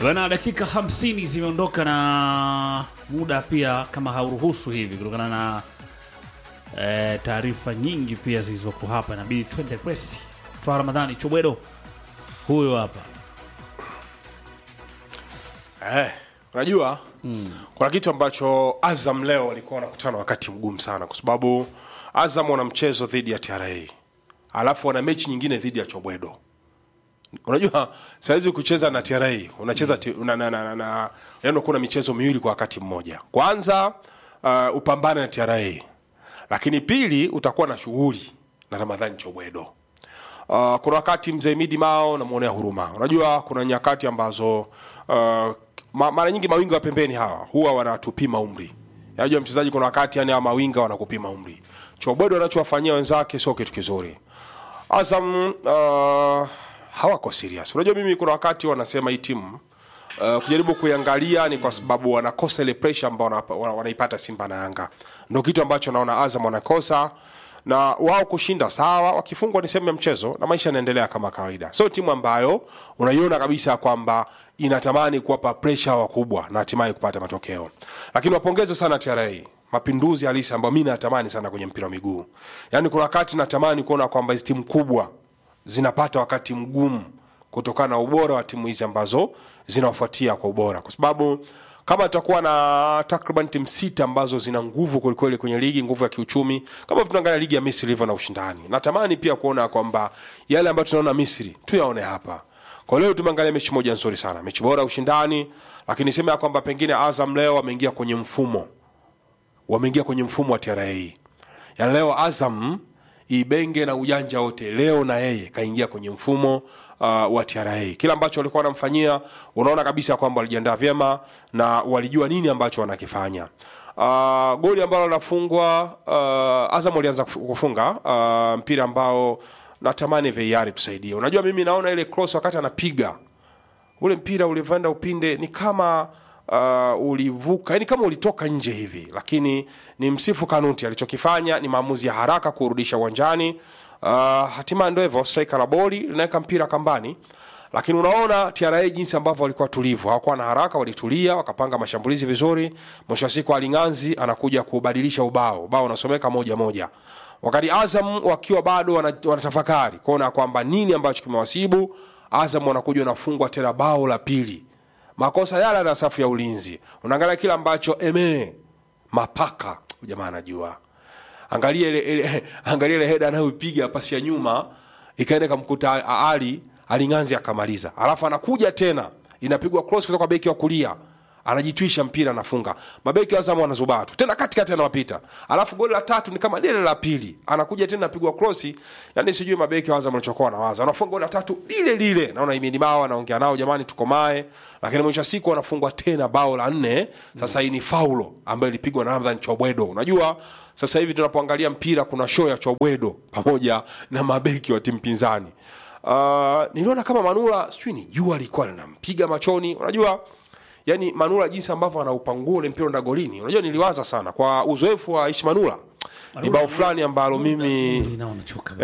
Bwana, dakika 50 zimeondoka na muda pia kama hauruhusu hivi, kutokana na eh, taarifa nyingi pia zilizopo hapa, inabidi twende presi. Twa Ramadhani Chobwedo huyo hapa. Eh, unajua kuna kitu ambacho Azam leo walikuwa wanakutana wakati mgumu sana, kwa sababu Azam wana mchezo dhidi ya TRA alafu wana mechi nyingine dhidi ya Chobwedo. Unajua saizi kucheza na TRA unacheza ti- una, na, na, na, na, yani kuna michezo miwili kwa wakati mmoja. Kwanza uh, upambane na TRA, lakini pili utakuwa na shughuli na Ramadhani Chobwedo. Uh, kuna wakati mzee Midi Mao namwonea huruma. Unajua kuna nyakati ambazo uh, ma, mara nyingi mawinga wa pembeni hawa huwa wanatupima umri. Unajua mchezaji, kuna wakati yani hawa mawinga wanakupima umri. Chobwedo anachowafanyia wenzake sio kitu kizuri. Azam uh, hawako serious. Unajua mimi kuna wakati wanasema hii timu uh, kujaribu kuiangalia ni kwa sababu wanakosa ile pressure ambao wana- wana- wanaipata Simba na Yanga. Ndio kitu ambacho naona Azam wanakosa na wao kushinda sawa, wakifungwa ni sehemu ya mchezo na maisha yanaendelea kama kawaida. Sio timu ambayo unaiona kabisa kwamba inatamani kuwapa pressure wakubwa na hatimaye kupata matokeo. Lakini wapongeze sana TRA mapinduzi halisi ambayo mi natamani sana kwenye mpira wa miguu. Yaani kuna wakati natamani kuona kwamba hizi timu kubwa zinapata wakati mgumu kutokana na ubora wa timu hizi ambazo zinawafuatia kwa ubora, kwa sababu kama tutakuwa na takriban timu sita ambazo zina nguvu kwelikweli kwenye ligi, nguvu ya kiuchumi, kama tunaangalia ligi ya Misri ilivyo na ushindani, natamani pia kuona kwamba yale ambayo tunaona Misri tuyaone hapa. Kwa leo tumeangalia mechi moja nzuri sana, mechi bora ya ushindani, lakini sema ya kwamba pengine Azam leo wameingia kwenye mfumo wameingia kwenye mfumo wa TRA. Yaani leo Azam ibenge na ujanja wote, leo na yeye kaingia kwenye mfumo uh, wa TRA. Kila ambacho walikuwa wanamfanyia, unaona kabisa kwamba walijiandaa vyema na walijua nini ambacho wanakifanya. Uh, goli ambalo linafungwa uh, Azam walianza kuf- kufunga uh, mpira ambao natamani VAR tusaidie. Unajua mimi naona ile cross wakati anapiga ule mpira ulivyoenda upinde ni kama uh, ulivuka yani kama ulitoka nje hivi, lakini ni msifu Kanuti alichokifanya ni maamuzi ya haraka kurudisha uwanjani. Uh, hatimaye ndio hivyo, striker la boli linaweka mpira kambani, lakini unaona TRA jinsi ambavyo walikuwa tulivu, hawakuwa na haraka, walitulia, wakapanga mashambulizi vizuri. Mwisho wa siku Alinganzi anakuja kubadilisha ubao, ubao unasomeka moja moja wakati Azam wakiwa bado wana- wanatafakari kuona kwamba nini ambacho kimewasibu. Azam wanakuja wanafungwa tena bao la pili, makosa yale na safu ya ulinzi. Unaangalia kile ambacho eme mapaka huyu jamaa anajua, angalia ile, ile angalia ile heda anayopiga pasi ya nyuma ikaenda kamkuta Ali Alinganzi akamaliza, alafu anakuja tena inapigwa cross kutoka beki wa kulia anajitwisha mpira anafunga. Mabeki wa Azam wanazubaa tu tena katikati anawapita, alafu goli la tatu ni kama lile la pili, anakuja tena apigwa krosi. Yani sijui mabeki wa Azam walichokuwa wanawaza, wanafunga goli la tatu lile lile. Naona Imini Bao anaongea nao, jamani, tukomae, lakini mwisho wa siku wanafungwa tena bao la nne. Sasa hii ni faulo ambayo ilipigwa na Ramadhan Chobwedo. Unajua sasa hivi tunapoangalia mpira kuna show ya Chobwedo pamoja na mabeki wa timu pinzani. Uh, niliona kama Manula sijui ni jua lilikuwa linampiga machoni, unajua yani Manula jinsi ambavyo anaupangua ule mpira enda golini, unajua niliwaza sana kwa uzoefu wa Ishi Manula, ni bao fulani ambalo mimi Ninaona choka.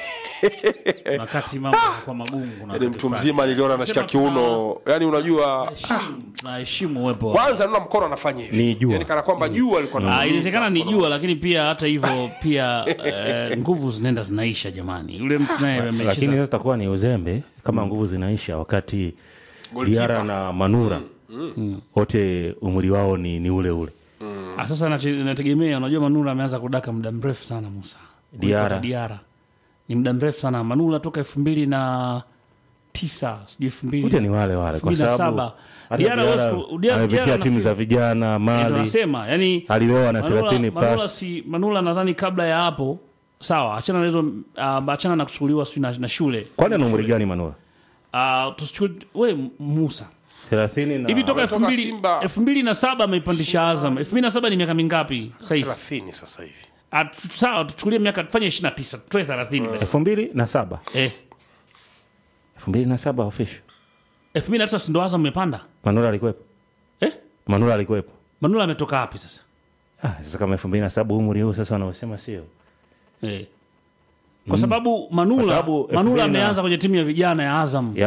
Wakati mambo yanakuwa magumu kuna yani wakati mtu fulani. mzima niliona anashika Sema kiuno, yani unajua Heshimu- tunaheshimu uwepo wa- kwanza naona mkono anafanya hivi Ni jua. yani kana kwamba jua alikuwa Ah, anamuumiza inawezekana ni mkono. jua, lakini pia hata hivyo pia eh, nguvu zinaenda zinaisha jamani. Yule mtu naye lakini amecheza sasa itakuwa ni uzembe kama nguvu zinaisha wakati Goalkeeper. Diara na Manura wote umri wao ni, ni ule ule. Ah, sasa nache- inategemea. Unajua, Manula ameanza kudaka muda mrefu sana Musa Diarra. Kuliko Diarra ni muda mrefu sana. Manula toka elfu mbili na tisa sijui elfu mbili Wote ni wale wale kwa 2007. sababu hata Diarra Diarra huwezi ku- Diarra- amepitia Diarra timu nafikiri- za vijana Ndio Mali, nasema yani alioa na Manula, 30 Manula, plus. si, Manula nadhani kabla ya hapo sawa, achana na hizo uh, achana na kuchukuliwa sijui na, na shule Kwani ana umri gani Manura? uh, tusichukue we Musa 30 na hivi toka elfu Ametoka mbili Simba. elfu mbili na saba ameipandisha Azam. elfu mbili na saba ni miaka mingapi sahizi? 30 sasa hivi Ah, tu- Sawa, tuchukulie miaka tufanye ishirini na tisa tutoe thelathini basi. elfu mbili na saba Eh, elfu mbili na saba official elfu mbili na tisa si ndo Azam imepanda Manura alikuwepo, eh? Manura alikuwepo. Manula ametoka wapi sasa Ah, sasa kama elfu mbili na saba umri huu sasa wanaosema sio eh. Kwa sababu Manula Kwa sababu elfu Manula mbili na- ameanza kwenye timu ya vijana ya Azam ya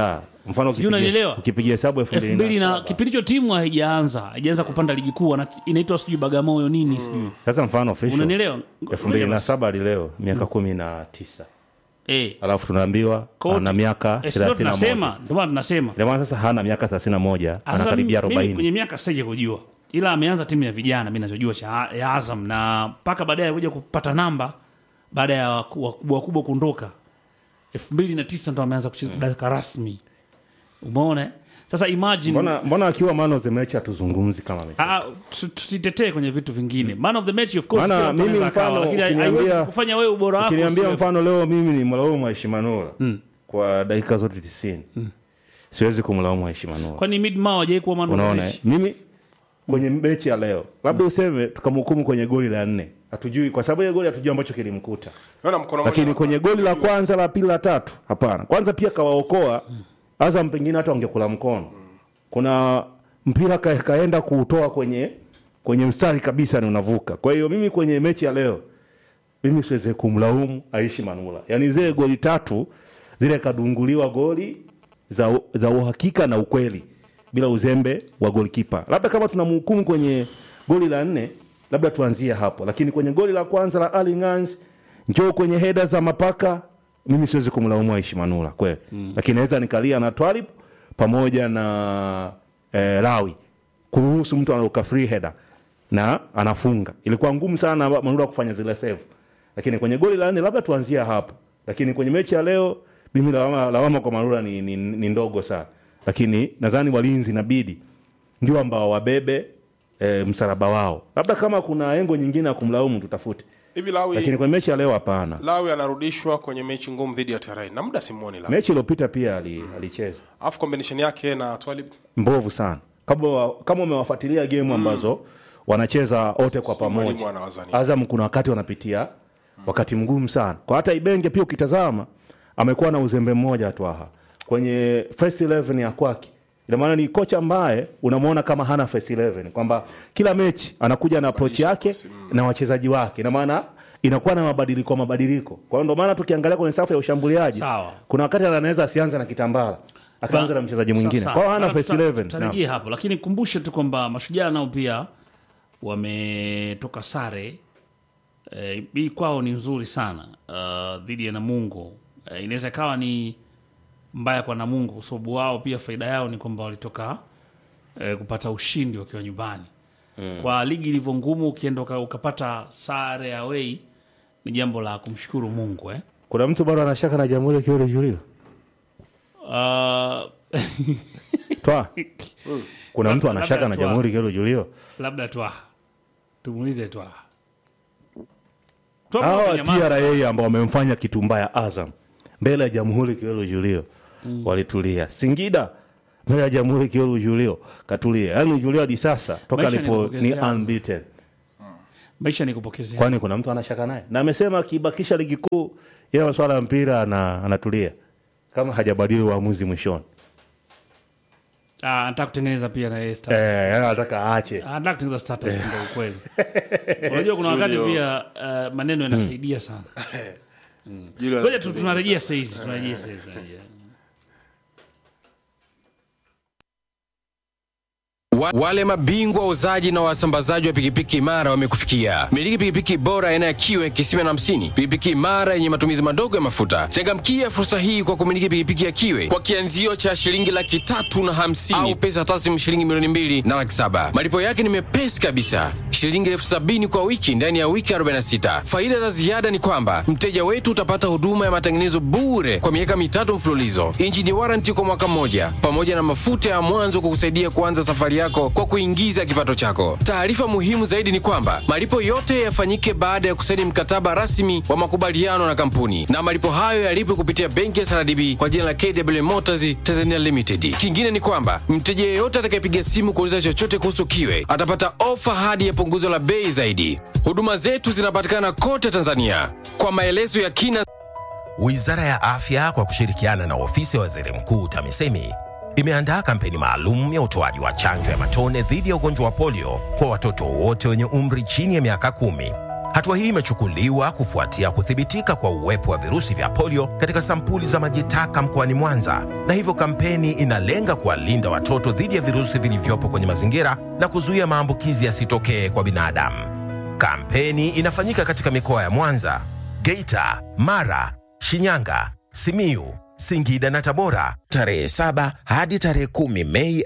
mfano Sijui ukipigia- unanielewa? ukipigia hesabu elfu elfu mbili na saba. kipindi hicho timu haijaanza haijaanza kupanda ligi kuu wana- inaitwa sijui bagamoyo nini sijui sasa mfano official unanielewa elfu mbili na saba hadi leo miaka kumi na tisa Eh, alafu tunaambiwa Kwa ana miaka eh, ndio thelathini na moja tunasema ndio maana tunasema Ndio maana sasa hana miaka thelathini na moja Sasa anakaribia mimi arobaini kwenye miaka sije kujua ila ameanza timu ya vijana mi nachojua cha ya azam na mpaka baadaye kuja kupata namba baada ya waku- wakubwa wakubwa kuondoka elfu mbili na tisa ndo ameanza kucheza dakika rasmi umeona eh? sasa imagine mbona, mbona akiwa man of the match hatuzungumzi kama mechi Ah, tu- tusitetee kwenye vitu vingine man of the match of course Maana kila mtu mimi anaweza akawa, mfano lakini ukiniambia- haiwezi kufanya wewe ubora wako ukiniambia usiwe- mfano leo mimi ni mlaumu Mheshimiwa kwa dakika zote tisini siwezi kumlaumu Mheshimiwa kwani midma hawajai kuwa man of the unaona match eh? mimi kwenye mechi ya leo labda useme tukamhukumu kwenye goli la nne hatujui kwa sababu ile goli hatujui ambacho kilimkuta naona mkono lakini mmoja kwenye goli la kwanza la pili la tatu hapana kwanza pia kawaokoa azam pengine hata wangekula mkono kuna mpira ka, kaenda kuutoa kwenye kwenye mstari kabisa ni unavuka kwa hiyo mimi kwenye mechi ya leo mimi siweze kumlaumu aishi manula yaani zile goli tatu zile kadunguliwa goli za, za uhakika na ukweli bila uzembe wa golkipa labda kama tunamhukumu kwenye goli la nne labda tuanzie hapo lakini kwenye goli la kwanza la Ali Ngans njoo kwenye heda za mapaka mimi siwezi kumlaumu aishi manula kweli mm. lakini naweza nikalia na twalib pamoja na eh, lawi kuruhusu mtu anaruka free header na anafunga ilikuwa ngumu sana manula kufanya zile save lakini kwenye goli la nne labda tuanzia hapo lakini kwenye mechi ya leo mimi lawama, lawama kwa manula ni, ni, ni ndogo sana lakini nadhani walinzi inabidi ndio ambao wabebe e, msalaba wao labda kama kuna engo nyingine ya kumlaumu tutafute hivi Lawi lakini kwenye mechi ya leo hapana Lawi anarudishwa kwenye mechi ngumu dhidi ya TRA na muda simuoni Lawi mechi iliyopita pia ali- alicheza alafu combination yake na Twalib mbovu sana kama wa- kama umewafuatilia game ambazo wanacheza wote kwa mwalimu pamoja anawazania. azam kuna wakati wanapitia wakati mgumu sana kwa hata ibenge pia ukitazama amekuwa na uzembe mmoja tu aha kwenye first 11 ya kwake ina maana ni kocha ambaye unamwona kama hana first 11 kwamba kila mechi anakuja na approach yake na wachezaji wake ina maana inakuwa na mabadiliko mabadiliko kwa hiyo ndio maana tukiangalia kwenye safu ya ushambuliaji Sawa. kuna wakati anaweza asianze na kitambala akaanza na mchezaji mwingine Sawa, kwa hiyo hana sawa. first Tuta- 11 naam. tutarejea hapo lakini kumbushe tu kwamba mashujaa nao pia wametoka sare eh, hii kwao ni nzuri sana uh, dhidi ya namungo eh, inaweza ikawa ni mbaya kwa namungo kwa sababu wao pia faida yao ni kwamba walitoka eh, kupata ushindi wakiwa nyumbani mm. kwa ligi ilivyo ngumu ukienda uka- ukapata sare away ni jambo la kumshukuru mungu eh. kuna mtu bado anashaka na jamhuri kiole julio uh, twa kuna mtu Labda anashaka na Twa. jamhuri kiole julio labda twa tumuulize twa Twa hawa amenyamaza. tra ambao wamemfanya kitu mbaya azam mbele ya jamhuri kiole julio walitulia singida mbele ya jamhuri kiole julio katulia yaani julio hadi sasa toka Maisha ni alipo ni kupokezea. unbeaten maisha ni kupokezea kwani kuna mtu anashaka naye na amesema akibakisha ligi kuu yeye masuala ya mpira ana, anatulia kama hajabadili uamuzi mwishoni Ah, anataka kutengeneza pia na yeye status. eh, yaani anataka aache Ah, anataka kutengeneza status ndio ukweli unajua kuna wakati Julio. pia uh, maneno yanasaidia sana Julio ngoja tu- tunarejea saizi tunarejea saizi tunarejea. Wa, wale mabingwa wauzaji na wasambazaji wa pikipiki imara wamekufikia. Miliki pikipiki bora aina ya kiwe kisima na hamsini, pikipiki imara yenye matumizi madogo ya mafuta. Changamkia fursa hii kwa kumiliki pikipiki ya kiwe kwa kianzio cha shilingi laki tatu na hamsini au pesa taslimu shilingi milioni mbili na laki saba. Malipo yake ni mepesi kabisa, shilingi elfu sabini kwa wiki ndani ya wiki 46. Faida za ziada ni kwamba mteja wetu utapata huduma ya matengenezo bure kwa miaka mitatu mfululizo, injini waranti kwa mwaka mmoja, pamoja na mafuta ya mwanzo kukusaidia kuanza safari yako kwa kuingiza kipato chako. Taarifa muhimu zaidi ni kwamba malipo yote yafanyike baada ya kusaini mkataba rasmi wa makubaliano na kampuni, na malipo hayo yalipwe kupitia benki ya CRDB kwa jina la KW Motors Tanzania Limited. Kingine ni kwamba mteja yeyote atakayepiga simu kuuliza chochote kuhusu kiwe atapata ofa hadi ya punguzo la bei zaidi. Huduma zetu zinapatikana kote Tanzania. Kwa maelezo ya kina Wizara ya Afya kwa kushirikiana na ofisi ya waziri mkuu TAMISEMI imeandaa kampeni maalum ya utoaji wa chanjo ya matone dhidi ya ugonjwa wa polio kwa watoto wote wenye umri chini ya miaka kumi. Hatua hii imechukuliwa kufuatia kuthibitika kwa uwepo wa virusi vya polio katika sampuli za maji taka mkoani Mwanza, na hivyo kampeni inalenga kuwalinda watoto dhidi ya virusi vilivyopo kwenye mazingira na kuzuia maambukizi yasitokee kwa binadamu. Kampeni inafanyika katika mikoa ya Mwanza, Geita, Mara, Shinyanga, Simiyu, Singida na Tabora tarehe 7 hadi tarehe 10 Mei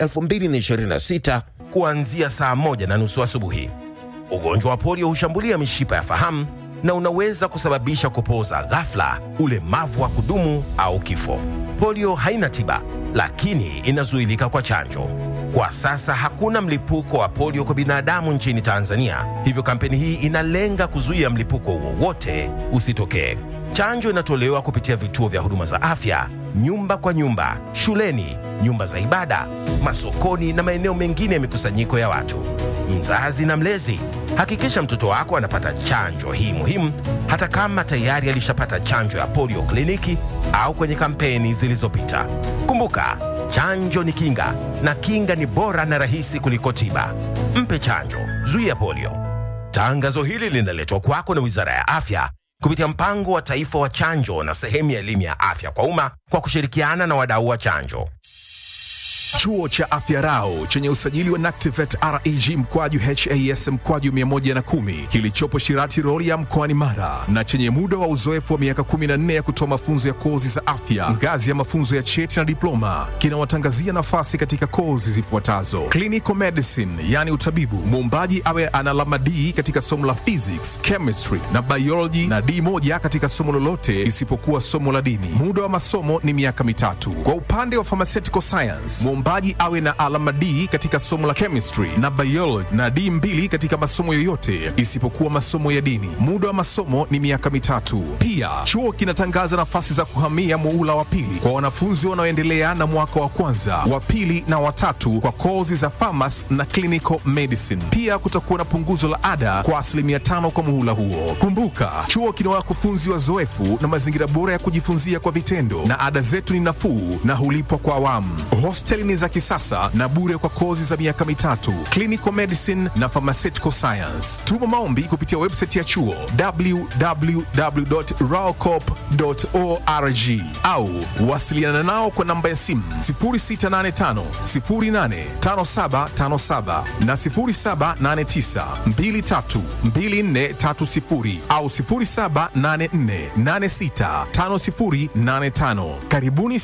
2026 kuanzia saa moja na nusu asubuhi. Ugonjwa wa polio hushambulia mishipa ya fahamu na unaweza kusababisha kupooza ghafla, ulemavu wa kudumu au kifo. Polio haina tiba, lakini inazuilika kwa chanjo. Kwa sasa hakuna mlipuko wa polio kwa binadamu nchini Tanzania, hivyo kampeni hii inalenga kuzuia mlipuko wowote usitokee. Chanjo inatolewa kupitia vituo vya huduma za afya, nyumba kwa nyumba, shuleni, nyumba za ibada, masokoni na maeneo mengine ya mikusanyiko ya watu. Mzazi na mlezi, hakikisha mtoto wako anapata chanjo hii muhimu, hata kama tayari alishapata chanjo ya polio kliniki au kwenye kampeni zilizopita. Kumbuka, chanjo ni kinga na kinga ni bora na rahisi kuliko tiba. Mpe chanjo, zuia polio. Tangazo hili linaletwa kwako na Wizara ya Afya kupitia mpango wa taifa wa chanjo na sehemu ya elimu ya afya kwa umma kwa kushirikiana na wadau wa chanjo. Chuo cha Afya Rau chenye usajili wa NACTIVATE reg mkwaju has mkwaju 110 kilichopo Shirati Rorya mkoani Mara na chenye muda wa uzoefu wa miaka 14 ya kutoa mafunzo ya kozi za afya ngazi ya mafunzo ya cheti na diploma kinawatangazia nafasi katika kozi zifuatazo: clinical medicine, yani utabibu, muombaji awe ana alama D katika somo la physics, chemistry na biology na D moja katika somo lolote isipokuwa somo la dini. Muda wa masomo ni miaka mitatu. Kwa upande wa pharmaceutical science, mwombaji awe na alama D katika somo la chemistry na biology na D mbili katika masomo yoyote isipokuwa masomo ya dini. Muda wa masomo ni miaka mitatu. Pia chuo kinatangaza nafasi za kuhamia muula wa pili kwa wanafunzi wanaoendelea na mwaka wa kwanza, wa pili na watatu kwa kozi za pharmacy na clinical medicine. Pia kutakuwa na punguzo la ada kwa asilimia tano kwa muhula huo. Kumbuka, chuo kina wakufunzi wazoefu na mazingira bora ya kujifunzia kwa vitendo, na ada zetu ni nafuu na hulipwa kwa awamu. Hosteli ni za kisasa na bure kwa kozi za miaka mitatu, clinical medicine na pharmaceutical science. Tuma maombi kupitia website ya chuo www.raocop.org au wasiliana nao kwa namba ya simu 0685 085757 na 0789 232430 au 0784 865085. Karibuni